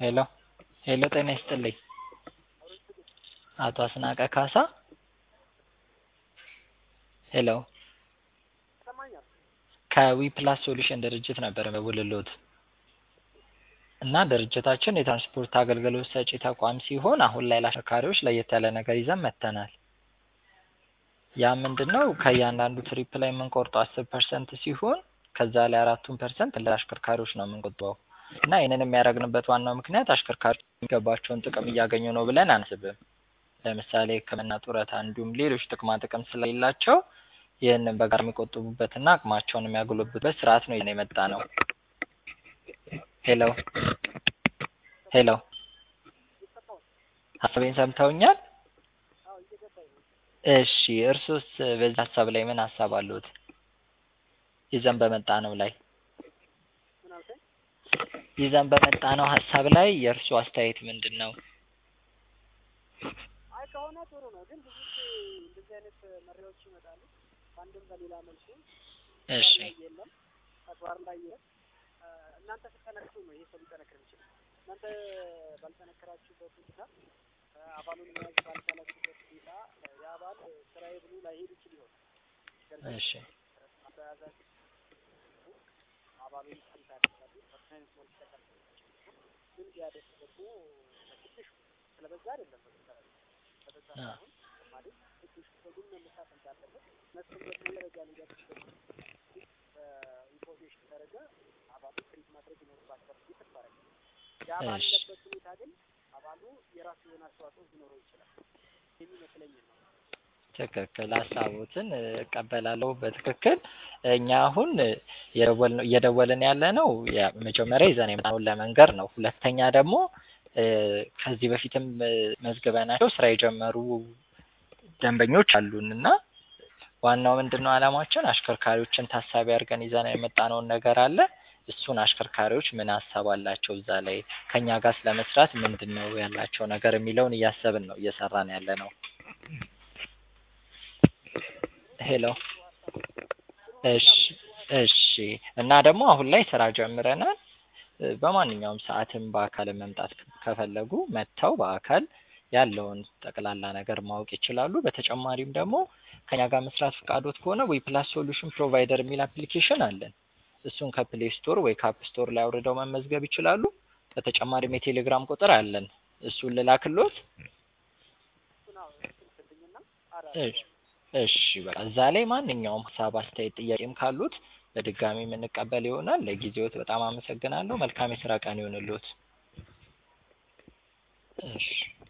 ሄሎ ሄሎ ጤና ይስጥልኝ አቶ አስናቀ ካሳ ሄሎ ከዊፕላስ ሶሉሽን ድርጅት ነበር የምደውልልዎት እና ድርጅታችን የትራንስፖርት አገልግሎት ሰጪ ተቋም ሲሆን አሁን ላይ ለአሽከርካሪዎች ለየት ያለ ነገር ይዘን መጥተናል ያ ምንድነው ከእያንዳንዱ ትሪፕ ላይ የምንቆርጠው አስር ፐርሰንት ሲሆን ከዛ ላይ አራቱን ፐርሰንት ለአሽከርካሪዎች ነው የምንቆጥበው እና ይህንን የሚያደርግንበት ዋናው ምክንያት አሽከርካሪዎች የሚገባቸውን ጥቅም እያገኙ ነው ብለን አንስብም ለምሳሌ ህክምና ጡረታ እንዲሁም ሌሎች ጥቅማ ጥቅም ስለሌላቸው ይህንን በጋራ የሚቆጥቡበትና አቅማቸውን የሚያጎለብቱበት ስርዓት ነው ይዘን የመጣነው ሄሎ ሄሎ ሀሳቤን ሰምተውኛል እሺ እርሶስ በዚህ ሀሳብ ላይ ምን ሀሳብ አለዎት ይዘን በመጣነው ላይ ይዘን በመጣነው ሀሳብ ላይ የእርስዎ አስተያየት ምንድን ነው አይ ከሆነ ጥሩ ነው ግን ብዙ ጊዜ እንደዚህ አይነት መሪዎች ይመጣሉ በአንድም በሌላ መልኩ እሺ ላይ የለም ተግባር ላይ የለም እናንተ ስትጠነክሩ ነው ይሄ ሰው ሊጠነክር የሚችለው እናንተ ባልጠነከራችሁበት ሁኔታ አባሉን መያዝ ባልቻላችሁበት ሁኔታ የአባል ስራዬ ብሎ ላይሄድ ይችል ይሆናል ነገር ግን እሺ በያዛችሁ አባሉን ስንት ያደርጋሉ ፐርሰንት ሞል ይጠቀም ግን ቢያደርግ ደግሞ በትንሹ ስለበዛ አይደለም በመሰረቱ ስለበዛ አ ሳይሆን ማለት ትንሹ በግል መነሳት እንዳለበት መስፍን በጥሩ ደረጃ ሊደርስበት በኢንፎርሜሽን ደረጃ አባሉ ትሪት ማድረግ ይኖርባቸዋል ብዬ ተስፋ አደርጋለሁ። ያ እሺ ባለበት ሁኔታ ግን አባሉ የራሱ የሆነ አስተዋጽኦ ሊኖረው ይችላል የሚመስለኝ ነው። ትክክል ሀሳቦትን እቀበላለሁ በትክክል እኛ አሁን የደወልነው እየደወልን ያለነው ያ- መጀመሪያ ይዘን የመጣነውን ለመንገር ነው ሁለተኛ ደግሞ እ ከዚህ በፊትም እ መዝግበናቸው ስራ የጀመሩ ደንበኞች አሉን እና ዋናው ምንድን ነው አላማችን አሽከርካሪዎችን ታሳቢ አድርገን ይዘን የመጣነውን ነገር አለ እሱን አሽከርካሪዎች ምን ሀሳብ አላቸው እዛ ላይ ከእኛ ጋር ስለመስራት ምንድን ነው ያላቸው ነገር የሚለውን እያሰብን ነው እየሰራን ያለነው ሄሎ እሺ እሺ እና ደግሞ አሁን ላይ ስራ ጀምረናል እ በማንኛውም ሰዓትም በአካል መምጣት ከፈለጉ መጥተው በአካል ያለውን ጠቅላላ ነገር ማወቅ ይችላሉ በተጨማሪም ደግሞ ከኛ ጋር መስራት ፈቃዶት ከሆነ ዊፕላስ ሶሉሽን ፕሮቫይደር የሚል አፕሊኬሽን አለን እሱን ከፕሌይ ስቶር ወይ ከአፕ ስቶር ላይ አውርደው መመዝገብ ይችላሉ በተጨማሪም የቴሌግራም ቁጥር አለን እሱን ልላክልዎት እሱን አዎ እሱን ስልኝና እሺ እሺ በቃ እዛ ላይ ማንኛውም ሀሳብ አስተያየት ጥያቄም ካሉት በድጋሚ የምንቀበል ይሆናል ለጊዜዎት በጣም አመሰግናለሁ መልካም የስራ ቀን ይሁንልዎት እሺ